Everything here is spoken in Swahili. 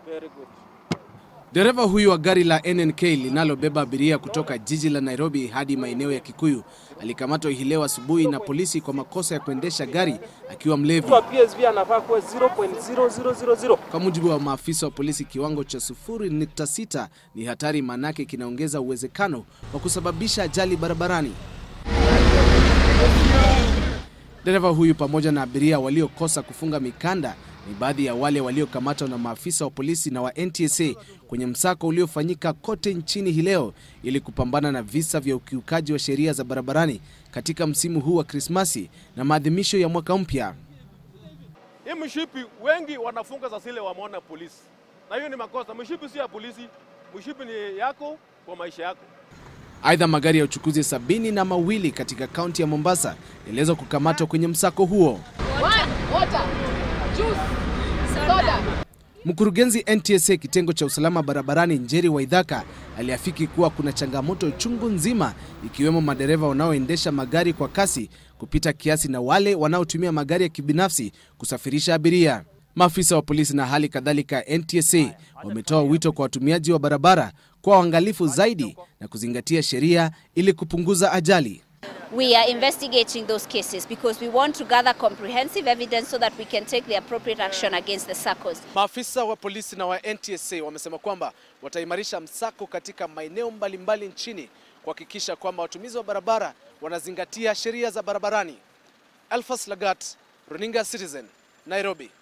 Very good. Dereva huyu wa gari la NNK linalobeba abiria kutoka jiji la Nairobi hadi maeneo ya Kikuyu alikamatwa hii leo asubuhi na polisi kwa makosa ya kuendesha gari akiwa mlevi. Mtu wa PSV anafaa kuwa 0.0000. Kwa mujibu wa maafisa wa polisi, kiwango cha 0.6 ni hatari, maanake kinaongeza uwezekano wa kusababisha ajali barabarani. Dereva huyu pamoja na abiria waliokosa kufunga mikanda ni baadhi ya wale waliokamatwa na maafisa wa polisi na wa NTSA kwenye msako uliofanyika kote nchini hii leo ili kupambana na visa vya ukiukaji wa sheria za barabarani katika msimu huu wa Krismasi na maadhimisho ya mwaka mpya. Hii mshipi wengi wanafunga za zile wameona polisi, na hiyo ni makosa. Mshipi si ya polisi, mshipi ni yako kwa maisha yako. Aidha, magari ya uchukuzi sabini na mawili katika kaunti ya Mombasa yaliweza kukamatwa kwenye msako huo. Mkurugenzi NTSA kitengo cha usalama barabarani Njeri Waithaka aliafiki kuwa kuna changamoto chungu nzima ikiwemo madereva wanaoendesha magari kwa kasi kupita kiasi na wale wanaotumia magari ya kibinafsi kusafirisha abiria. Maafisa wa polisi na hali kadhalika NTSA wametoa wito kwa watumiaji wa barabara kuwa waangalifu zaidi na kuzingatia sheria ili kupunguza ajali. We are investigating those cases because we want to gather comprehensive evidence so that we can take the appropriate action against the SACCOs. Maafisa wa polisi na wa NTSA wamesema kwamba wataimarisha msako katika maeneo mbalimbali nchini kuhakikisha kwamba watumizi wa barabara wanazingatia sheria za barabarani. Alphas Lagat, Runinga Citizen, Nairobi.